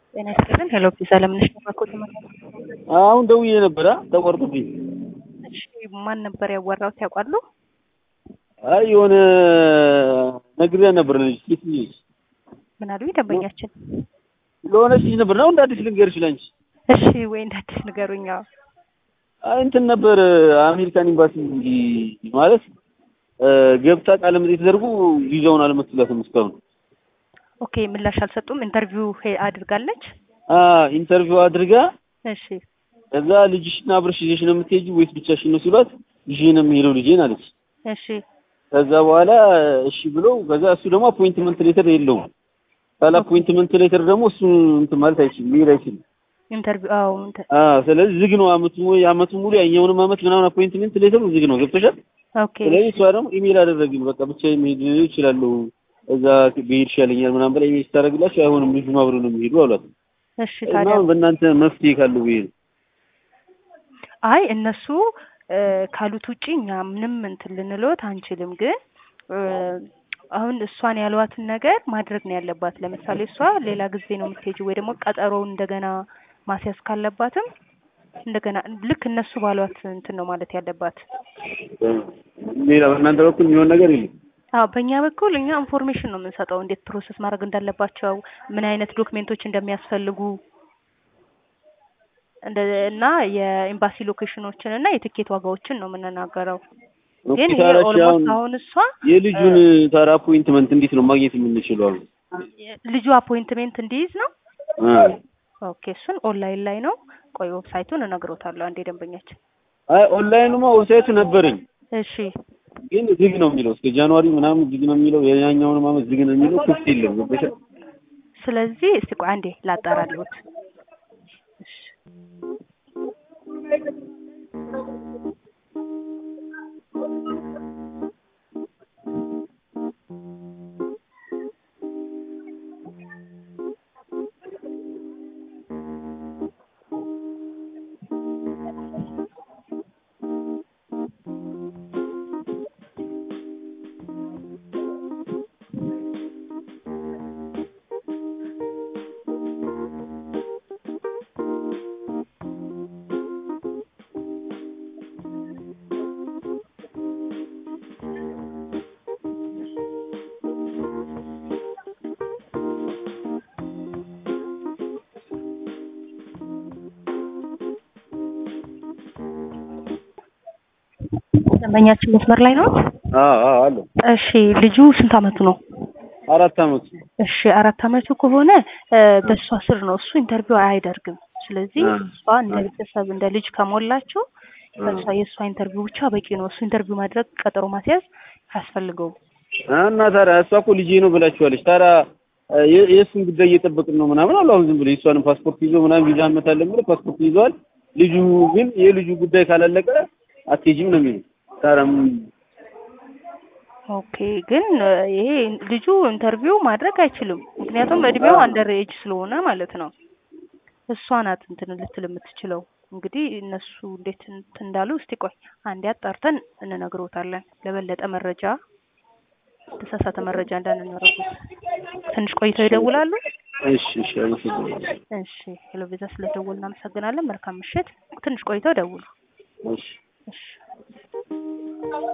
ጤና ይስጥልን። ሄሎ ፒዛ ለምን ተባኮት አሁን ደውዬ ነበረ ተቆርጦብኝ። እሺ ማን ነበር ያወራሁት ያውቃሉ? አይ የሆነ ነግሬያ ነበር ልጅ ሴት ልጅ ምን አሉኝ ደንበኛችን? ለሆነች ልጅ ነበር ነው እንደ አዲስ ልንገርሽ ላንቺ። እሺ ወይ እንደ አዲስ ንገሩኝ። አዎ አይ እንትን ነበር አሜሪካን ኤምባሲ ማለት ገብታ ቃለ መጠይቅ ተደርጎ ቪዛውን አልመሰላትም እስካሁን። ኦኬ ምላሽ አልሰጡም። ኢንተርቪው ሄ- አድርጋለች። አ ኢንተርቪው አድርጋ እሺ ከዛ ልጅሽን አብረሽ ይዘሽ ነው የምትሄጂው ወይስ ብቻሽን ነው ሲሏት ይዤ ነው የምሄደው ልጄን አለች። እሺ ከዛ በኋላ እሺ ብሎ ከዛ እሱ ደግሞ አፖይንትመንት ሌተር የለውም። ካለ አፖይንትመንት ሌተር ደግሞ እሱ እንትን ማለት አይችልም ሊሄድ አይችልም። ኢንተርቪው አዎ ኢንተ- አ ስለዚህ ዝግ ነው አመቱ ሙሉ የአመቱ ሙሉ ያኛውንም አመት ምናምን አፖይንትመንት ሌተሩ ዝግ ነው ገብቶሻል። ኦኬ ስለዚህ እሷ ደግሞ ኢሜል አደረግን በቃ ብቻ መሄድ እችላለሁ እዛ ብሄድ ይሻለኛል ምናምን በላይ ኢሜል ስታደርግላቸው አይሆንም ልጁ አብሮ ነው የሚሄዱ አሏት። እሺ እና ታዲያ በእናንተ መፍትሄ ካለው ብዬ ነው። አይ እነሱ እ፣ ካሉት ውጪ እኛ ምንም እንትን ልንሎት አንችልም። ግን እ፣ አሁን እሷን ያሏትን ነገር ማድረግ ነው ያለባት። ለምሳሌ እሷ ሌላ ጊዜ ነው የምትሄጂው ወይ ደግሞ ቀጠሮውን እንደገና ማስያዝ ካለባትም እንደገና ልክ እነሱ ባሏት እንትን ነው ማለት ያለባት። ሌላ በእናንተ በኩል የሚሆን ነገር የለም። አዎ በእኛ በኩል እኛ ኢንፎርሜሽን ነው የምንሰጠው፣ እንዴት ፕሮሰስ ማድረግ እንዳለባቸው፣ ምን አይነት ዶክሜንቶች እንደሚያስፈልጉ እንደ እና የኤምባሲ ሎኬሽኖችን እና የትኬት ዋጋዎችን ነው የምንናገረው። ግን ይሄ ሆስፒታላች ኦልሞስት አሁን አሁን እሷ የልጁን ታራ አፖይንትመንት እንዴት ነው ማግኘት የምንችለው? አሁን ልጁ አፖይንትሜንት እንዲይዝ ነው። አ ኦኬ እሱን ኦንላይን ላይ ነው። ቆይ ዌብሳይቱን እነግሮታለሁ አንዴ ደንበኛችን። አይ ኦንላይኑማ ዌብሳይቱ ነበረኝ እሺ ግን ዝግ ነው የሚለው እስከ ጃንዋሪ ምናምን ዝግ ነው የሚለው የኛኛውን አመት ዝግ ነው የሚለው ክፍት የለም ገብቶሻል። ስለዚህ እስቲ ቆይ አንዴ ላጣራልዎት። እሺ ደንበኛችን መስመር ላይ ነው። አ አ አለ እሺ ልጁ ስንት አመቱ ነው? አራት አመት እሺ አራት አመቱ ከሆነ እ፣ በእሷ ስር ነው እሱ ኢንተርቪው አያደርግም። ስለዚህ አ። እሷ እንደ ቤተሰብ እንደ ልጅ ከሞላችው በእሷ የእሷ ኢንተርቪው ብቻ በቂ ነው። እሱ ኢንተርቪው ማድረግ ቀጠሮ ማስያዝ አያስፈልገውም። እና ታዲያ እሷ እኮ ልጄ ነው ብላችኋለች። ታዲያ የ- የእሱን ጉዳይ እየጠበቅን ነው ምናምን አሉ። አሁን ዝም ብሎ የእሷንም ፓስፖርት ይዞ ምናምን ቪዛ እንመታለን ብሎ ፓስፖርት ይዘዋል። ልጁ ግን የልጁ ጉዳይ ካላለቀ አትሄጂም ነው የሚለው። ታዲያ ምን- ኦኬ ግን እ፣ ይሄ ልጁ ኢንተርቪው ማድረግ አይችልም። ምክንያቱም እድሜው አንደር ኤጅ ስለሆነ ማለት ነው። እሷ ናት እንትን ልትል የምትችለው። እንግዲህ እነሱ እንዴት እንትን እንዳሉ እስቲ ቆይ አንዴ አጣርተን እንነግሮታለን። ለበለጠ መረጃ ተሳሳተ መረጃ እንዳንነረጉት ትንሽ ቆይተው ይደውላሉ። እሺ እሺ አመሰግናለሁ። እሺ ሄሎ ቤዛ ስለደወልን እናመሰግናለን። መልካም ምሽት። ትንሽ ቆይተው ደውሉ። እሺ እሺ